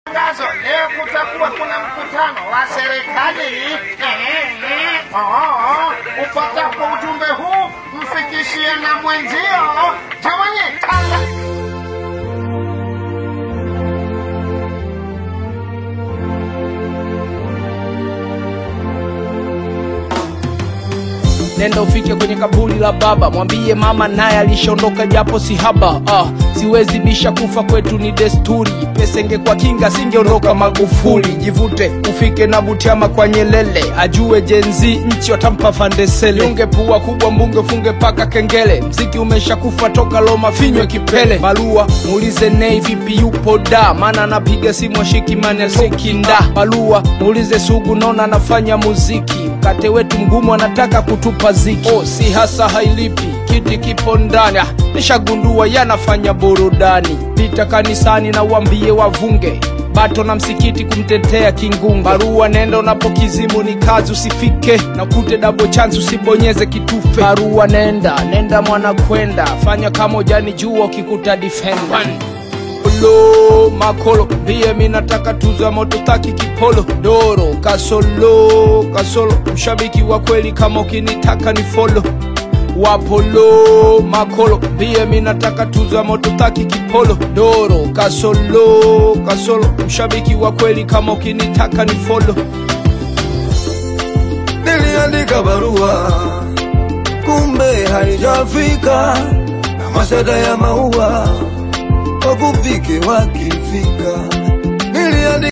Tangazo, leo kutakuwa kuna mkutano wa serikali. Oh, upatapo ujumbe huu mfikishie na mwenzio. Jamani, tanga nenda ufike kwenye kaburi la baba mwambie mama naye alishaondoka japo si haba ah, siwezi bisha kufa kwetu ni desturi pesa ingekuwa kinga singeondoka magufuli jivute ufike na butiama kwa nyelele ajue jenzi nchi watampa fandesele unge pua kubwa mbunge funge paka kengele mziki umeshakufa toka loma finywe kipele barua muulize nei vipi yupo da maana anapiga simu ashikimani asikinda barua muulize sugu naona anafanya muziki mkate wetu mgumu anataka kutupa ziki oh, si hasa hailipi kiti kipo ndani Ah, nishagundua yanafanya burudani pita kanisani na uambie wavunge bato na msikiti kumtetea kingunge barua nenda unapokizimu ni kazi usifike na kute dabo chance usibonyeze kitufe barua nenda nenda mwana kwenda fanya kama ujani jua ukikuta defender Polo makolo pia mi nataka tuza moto taki kipolo doro kasolo kasolo mshabiki wa kweli kama ukinitaka ni folo wapolo makolo pia mi nataka tuza moto taki kipolo doro kasolo kasolo mshabiki wa kweli kama ukinitaka ni folo niliandika barua kumbe haijafika na mashada ya maua wakupike wakifika niliandika